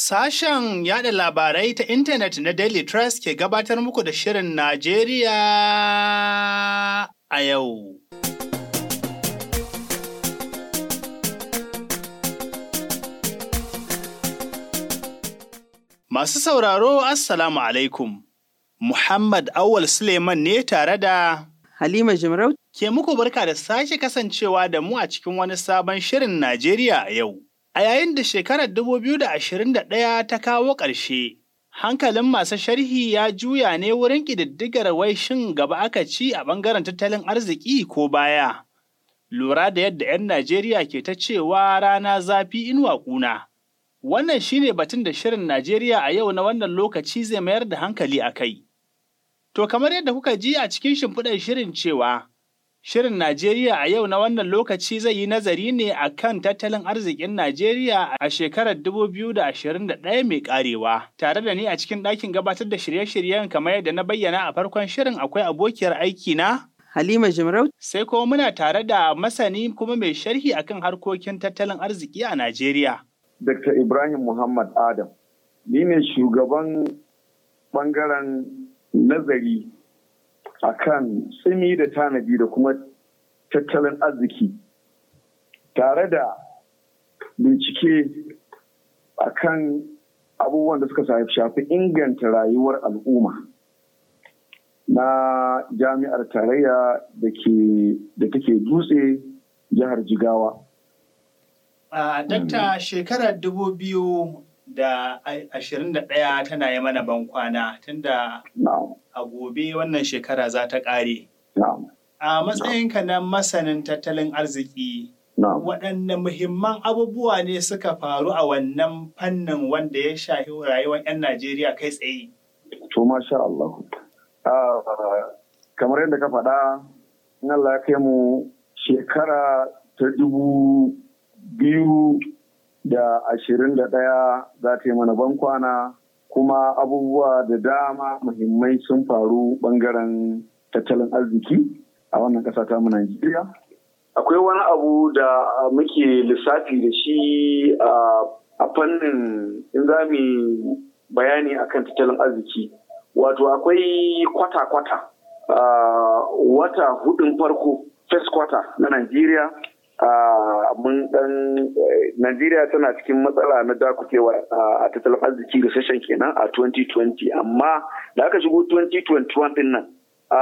Sashen yada labarai ta intanet na Daily Trust ke gabatar muku da Shirin Najeriya a yau. Masu sauraro, Assalamu alaikum. Muhammad Awal Suleiman ne tare da Halima Jimarau ke muku barka da sake kasancewa da mu a cikin wani sabon Shirin Najeriya a yau. A yayin da shekarar 2021 ta kawo ƙarshe, hankalin masu sharhi ya juya ne wurin ƙididdigar wai shin gaba aka ci a ɓangaren tattalin arziki ko baya. Lura da yadda 'yan Najeriya ke ta cewa rana zafi inuwa ƙuna. Wannan shi ne batun da Shirin Najeriya a yau na wannan lokaci zai mayar da hankali a kai. To kamar yadda kuka ji a cikin shimfiɗar shirin cewa, Shirin Najeriya a yau na wannan lokaci zai yi nazari ne a kan tattalin arzikin Najeriya a shekarar 2021 mai karewa. Tare da ni a cikin ɗakin gabatar da shirye-shiryen kamar yadda na bayyana a farkon shirin akwai abokiyar aiki na. Halima Jimarau Sai kuma muna tare da masani kuma mai sharhi akan harkokin tattalin arziki a Najeriya. Dr. Ibrahim Muhammad Adam. Ni ne shugaban ɓangaren nazari a kan tsimi da tanadi da kuma tattalin arziki tare da bincike a kan abubuwan da suka shafi inganta rayuwar al'umma na jami'ar tarayya da take dutse jihar jigawa. A dakta shekarar dubu biyu da ashirin da ɗaya tana yi mana ban kwana tunda a gobe wannan shekara za ta ƙare. A matsayinka na masanin tattalin arziki, waɗanne muhimman abubuwa ne suka faru a wannan fannin wanda ya shafi rayuwar 'yan Najeriya kai tsaye? To, masha Allah. Kamar yadda ka faɗa, in Allah ya kai mu shekara ta dubu biyu da ashirin da ɗaya za ta yi mana bankwana kuma abubuwa da dama muhimmai sun faru ɓangaren tattalin arziki a wannan ƙasa ta mu Najeriya. Akwai wani abu da muke lissafi da shi a fannin in za mu bayani akan tattalin arziki. Wato akwai kwata-kwata wata hudun farko first quarter na Najeriya mun dan Najeriya tana cikin matsala na dakutewa a tattalin arziki recession kenan a 2020 amma da aka shigo 2021 din nan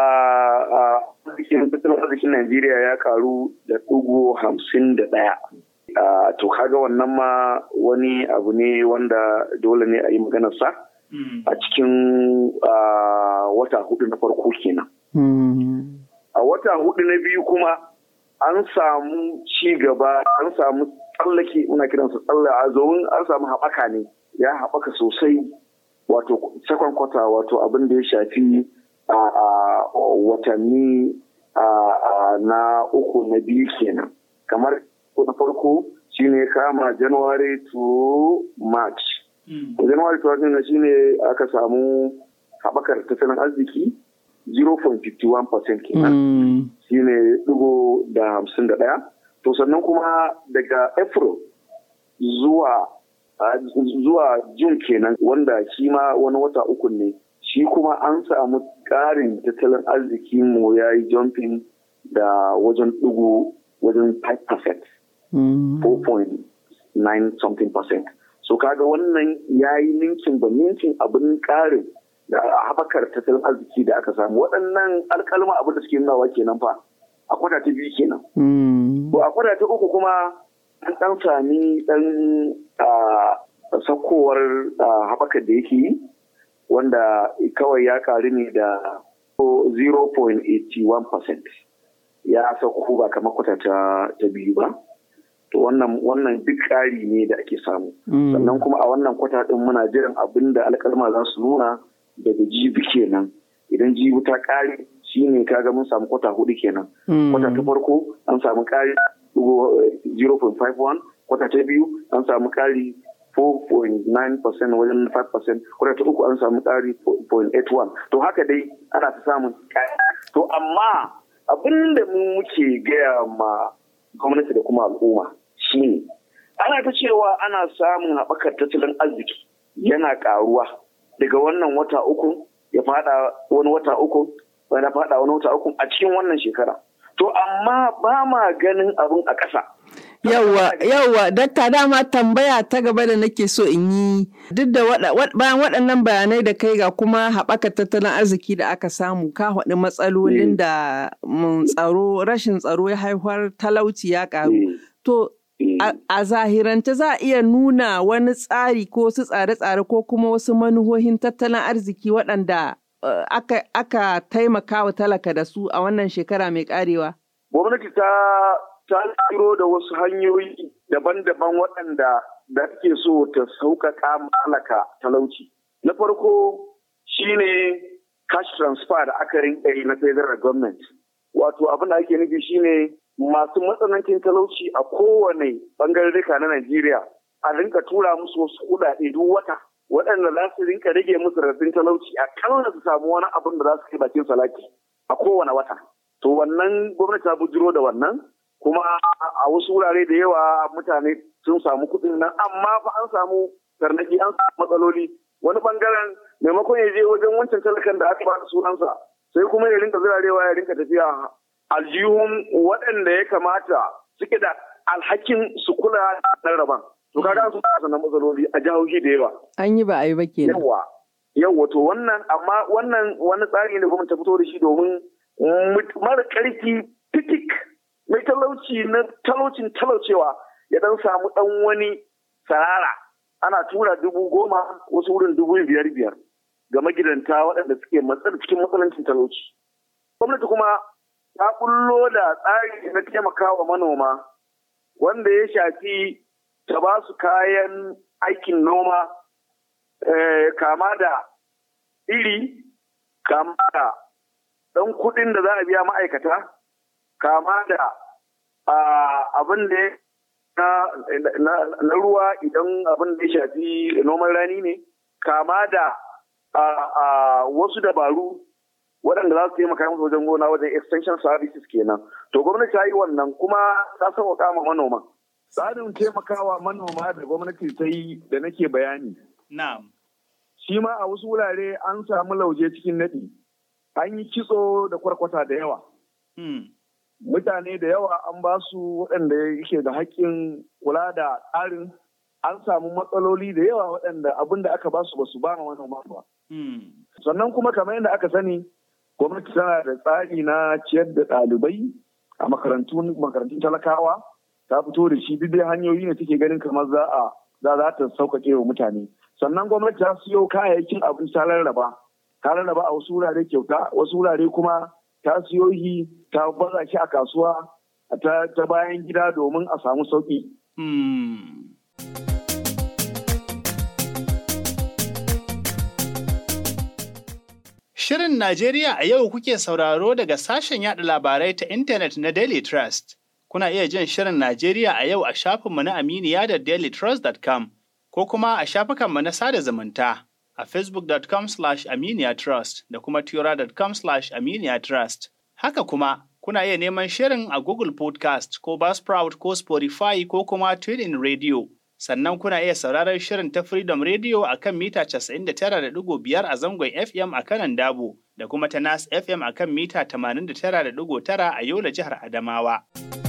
a tattalin arzikin Najeriya ya karu da ɗigo hamsin da ɗaya. To kaga wannan ma wani abu ne wanda dole ne a yi maganarsa a cikin wata hudu na farko kenan. A wata hudu na biyu kuma an samu ci gaba an samu tsallake muna kiransa tsalle a zomin an samu haɓaka ne ya haɓaka sosai wato second quarter wato abin da ya shafi a watanni na uku na biyu kenan kamar na farko shine kama january to march january to march shine aka samu haɓakar tattalin arziki 0.51% kenan shi ne ɗigo da hamsin da ɗaya to sannan kuma daga april zuwa zuwa jun kenan wanda shi ma wani wata uku ne shi kuma an samu ƙarin tattalin arziki mu ya yi jumping da wajen ɗigo wajen 5% 4.9 something percent so kaga wannan ya yi ninkin ba ninkin abin ƙarin da haɓakar tattalin arziki da aka samu waɗannan alƙalma abin da suke nunawa kenan fa a kwata ta biyu kenan. To a kwata ta uku kuma an ɗan sami ɗan saukowar haɓakar da yake yi wanda kawai ya ƙaru ne da 0.81% ya sauko ba kamar kwata ta biyu ba. To wannan duk ƙari ne da ake samu. Sannan kuma a wannan kwata ɗin muna jiran abin da alƙalma za su nuna daga jibi kenan idan jibi ta kare shi ne kaga mun samu kwata hudu kenan kwata ta farko an samu kari 0.51 kwata ta biyu an samu kari 4.9% wajen 5% kwata ta uku an samu kari 0.81 to haka dai ana ta samun kari to amma abin da mu muke gaya ma gwamnati da kuma al'umma shine ana ta cewa ana samun haɓakar tattalin arziki yana ƙaruwa daga wannan wata uku ya fada wani wata uku wani fada wani wata uku a cikin wannan shekara to amma ba ma ganin abin a ƙasa Yawwa, yawwa, dakta dama tambaya ta gaba da nake so in yi duk da bayan waɗannan bayanai da kai ga kuma haɓaka tattalin arziki da aka samu ka haɗu matsalolin da tsaro rashin tsaro ya haifar talauci ya ƙaru. To, a zahirance za a iya nuna wani tsari ko su tsare-tsare ko kuma wasu manuhohin tattalin arziki waɗanda aka taimaka wa talaka da su a wannan shekara mai ƙarewa. Gwamnati ta ta tsiro da wasu hanyoyi daban-daban waɗanda da take so ta sauƙaƙa malaka talauci. Na farko shine cash transfer da aka rinka yi na federal government. Wato abin da ake nufi shine masu matsanancin talauci a kowane ɓangarorika na Najeriya a rinka tura musu wasu kuɗaɗe duk wata waɗanda za su rinka rage musu raɗin talauci a kalla su samu wani abin da za su kai bakin salati a kowane wata. To wannan gwamnati ta bujiro da wannan kuma a wasu wurare da yawa mutane sun samu kuɗin nan amma fa an samu tarnaki an samu matsaloli wani bangaren maimakon ya je wajen wancan talakan da aka bada sunansa sai kuma ya rinka zirarewa ya rinka tafiya aljihun waɗanda ya kamata suke da alhakin su kula da raban to kaga an samu matsaloli a jihohi da yawa an yi ba a yi ba kenan yawa yawa to wannan amma wannan wani tsari ne gwamnati ta fito da shi domin mara karfi fitik mai talauci na talaucin talaucewa ya dan samu dan wani sarara ana tura dubu goma wasu wurin dubu biyar biyar ga magidanta waɗanda suke matsar cikin matsalancin talauci. Gwamnati kuma ta bullo da tsari na taimakawa manoma wanda ya shafi ta ba su kayan aikin noma kama da iri kama da ɗan kuɗin da za a biya ma'aikata kama da abin da na ruwa idan abin da ya shafi noman rani ne kama da wasu dabaru waɗanda za su taimaka musu wajen gona wajen extension services kenan to gwamnati ta yi wannan kuma ta sauƙaƙa ma manoma tsarin taimakawa manoma da gwamnati ta yi da nake bayani na'am shi ma a wasu wurare an samu lauje cikin naɗi an yi kitso da kwarkwata da yawa mutane da yawa an ba su waɗanda yake da haƙƙin kula da tsarin an samu matsaloli da yawa waɗanda abin da aka ba su ba su ba manoma ba. Sannan kuma kamar yadda aka sani gwamnati tana da tsari na ciyar da ɗalibai a makarantun makarantun talakawa ta fito da shi duk dai hanyoyi ne take ganin kamar za a za za ta sauƙaƙe wa mutane. Sannan gwamnati ta siyo kayayyakin abinci ta rarraba ta rarraba a wasu wurare kyauta wasu wurare kuma ta siyo shi ta baza shi a kasuwa ta bayan gida domin a samu sauƙi. Shirin Najeriya a yau kuke sauraro daga sashen yada labarai ta intanet na Daily Trust. Kuna iya jin Shirin Najeriya a yau a shafinmu na Aminiya da dailytrust.com ko kuma a shafukanmu na sada zumunta a facebook.com slash aminiyatrust da kuma tura.com slash aminiyatrust. Haka kuma, kuna iya neman shirin a Google Podcast ko Buzzsprout ko Spotify ko kuma TuneIn Radio. Sannan kuna iya sauraron shirin ta Freedom Radio a kan mita 99.5 a zangon FM a kanan Dabo da kuma ta Nas FM a kan mita 89.9 a Yola jihar Adamawa.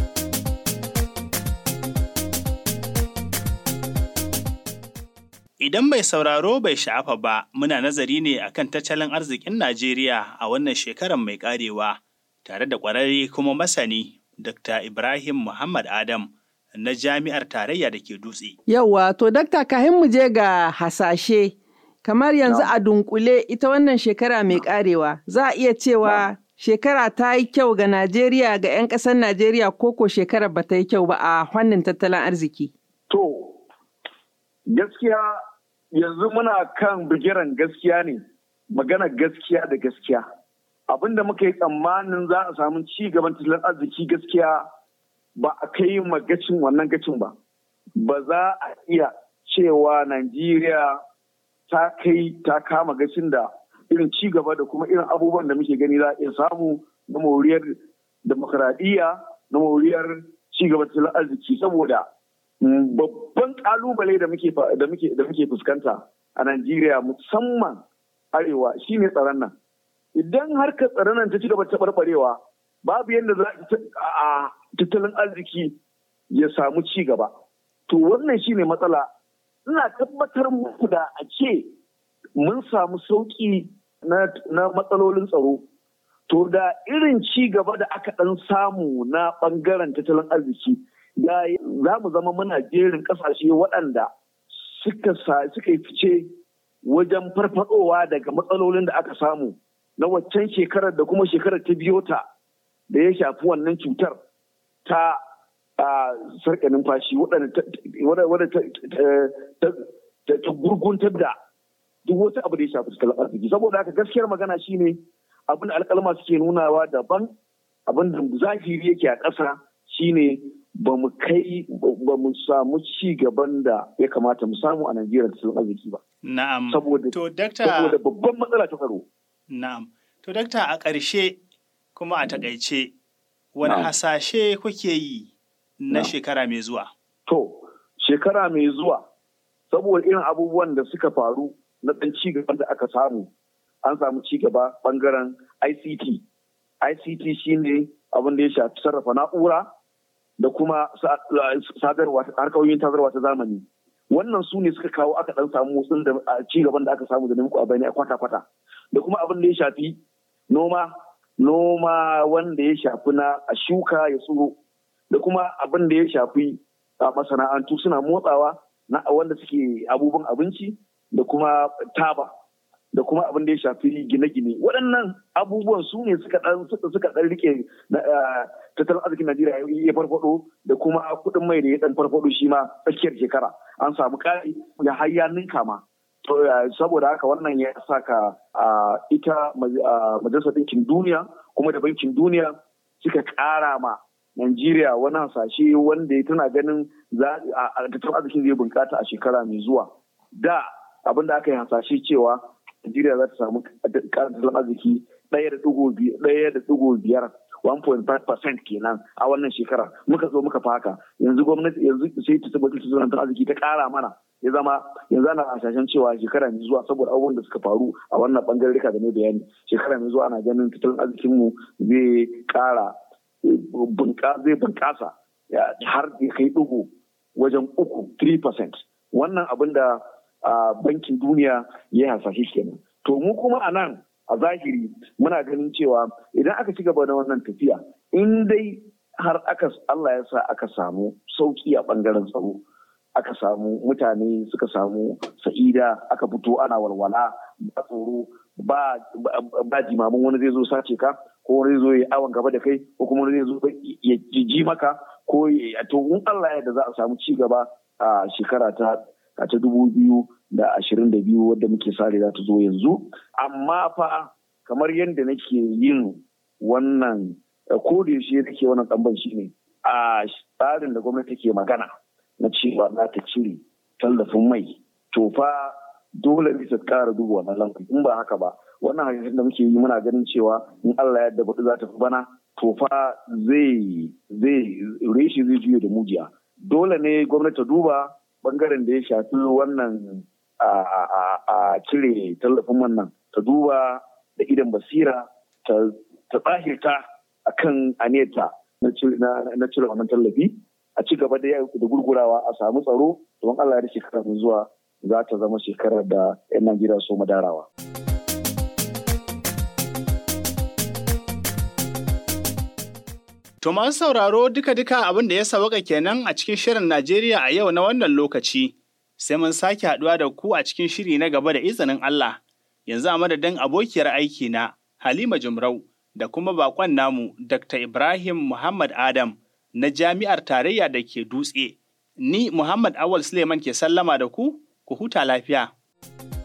Idan mai sauraro bai sha'afa ba, muna nazari ne akan tattalin arzikin Najeriya a wannan shekarar mai karewa, tare da ƙwararre kuma masani Dr. Ibrahim Muhammad Adam na Jami'ar Tarayya da ke Dutse. Yawwa, to Dakta kahin mu je ga hasashe, kamar yanzu a dunkule ita wannan shekara mai karewa, za a iya cewa shekara ta yi kyau ga Najeriya ga 'yan ƙasar Najeriya koko shekarar ba ta yi kyau ba a fannin tattalin arziki. To, gaskiya yanzu muna kan bigiran gaskiya ne magana gaskiya da gaskiya abin da muka yi tsammanin za a samu ci gaban tattalin arziki gaskiya ba a kai magacin wannan gacin ba ba za a iya cewa najeriya ta kai ta kama gacin da irin ci gaba da kuma irin abubuwan da muke gani za a iya samu na moriyar demokradiyya na moriyar ci gaban tattalin arziki saboda babban kalubale da muke da muke da muke fuskanta a Najeriya musamman arewa shine tsaron nan idan harkar tsaron nan ta ci gaba ta barbarewa babu yadda za a tattalin arziki ya samu ci gaba to wannan shine matsala ina tabbatar muku da a ce mun samu sauki na matsalolin tsaro to da irin ci gaba da aka ɗan samu na ɓangaren tattalin arziki da za mu zama muna jerin ƙasashe waɗanda suka yi fice wajen farfadowa daga matsalolin da aka samu na waccan shekarar da kuma shekarar ta biyo ta da ya shafi wannan cutar ta sarƙa numfashi wadda ta gurguntar da duk wata abu da ya shafi tattalin arziki saboda haka gaskiyar magana shine abin da alƙalma suke nunawa daban abin da zahiri yake a ƙasa shine ba mu kai ba mu samu ci gaban da ya kamata mu samu a Najeriya da tattalin arziki ba. Na'am. Saboda saboda babban matsala ta tsaro. Na'am. To dakta a ƙarshe kuma a takaice wani hasashe kuke yi na shekara mai zuwa? To shekara mai zuwa saboda irin abubuwan da suka faru na ɗan ci gaban da aka samu an samu ci gaba ɓangaren ICT. ICT shine abin da ya shafi sarrafa na'ura da kuma sadarwa harkokin sadarwa ta zamani wannan su ne suka kawo aka dan samu motsin da ci gaban da aka samu da muku a bayani a kwata-kwata da kuma abin da ya shafi noma noma wanda ya shafi na a shuka ya tsuro da kuma abin da ya shafi a masana'antu suna motsawa na wanda suke abubuwan abinci da kuma taba da kuma abin da ya shafi gine-gine waɗannan abubuwan su ne suka ɗan suka ɗan rike tattalin arzikin Najeriya ya farfado da kuma kuɗin mai da ya ɗan farfado shi ma tsakiyar shekara an samu ƙari ya har ya ninka ma saboda haka wannan ya saka ita majalisar ɗinkin duniya kuma da bankin duniya suka ƙara ma Najeriya wani hasashe wanda ya tana ganin tattalin arzikin zai bunƙasa a shekara mai zuwa da abin da aka yi hasashe cewa Najeriya za ta samu tattalin arziki ɗaya da ɗigo biyar 1.5% kenan a wannan shekara muka zo muka faka yanzu gwamnati yanzu sai ta tabbatar tattalin arziki ta ƙara mana ya zama yanzu ana hasashen cewa shekara mai zuwa saboda abubuwan da suka faru a wannan bangarorika da ne bayani shekara mai zuwa ana ganin tattalin arzikin mu zai ƙara zai bunƙasa har ya kai ɗigo wajen uku 3% wannan abin da a bankin duniya ya hasashe kenan to mu kuma a nan a zahiri muna ganin cewa idan aka ci gaba da wannan tafiya in dai har aka Allah ya sa aka samu sauki a bangaren tsaro aka samu mutane suka samu sa'ida aka fito ana walwala ba tsoro ba ba jimamin wani zai zo sace ka ko wani zai zo ya awon gaba da kai ko kuma wani zai zo ya ji maka ko to in Allah ya da za a samu ci gaba a shekara ta a ta dubu biyu da ashirin da biyu wadda muke sare za ta zo yanzu amma fa kamar yadda nake yin wannan ko da yaushe nake wannan ɗanban shi ne a tsarin da gwamnati ke magana na cewa za ta cire tallafin mai to fa dole ne ta ƙara duba wannan lamari in ba haka ba wannan hadisin da muke yi muna ganin cewa in Allah ya yarda za ta fi bana to fa zai zai reshi zai juya da mujiya dole ne gwamnati ta duba bangaren da ya shafi wannan a cire tallafin wannan ta duba da idan basira ta tsahirta a kan aneta na cire wannan tallafi a ci gaba da gurgurawa a samu tsaro don Allah ya shekara mai zuwa za ta zama shekarar da 'yan Najeriya so madarawa. To masu sauraro duka-duka abin da ya sawaka kenan a cikin shirin Najeriya a yau na wannan lokaci. Sai mun sake haɗuwa da ku a cikin shiri na gaba da izinin Allah. Yanzu a madadin abokiyar aiki na Halima Jumrau da kuma bakon namu Dr. Ibrahim Muhammad Adam na Jami'ar Tarayya da ke Dutse. Ni Muhammad Awal Suleiman ke sallama da ku, ku huta lafiya.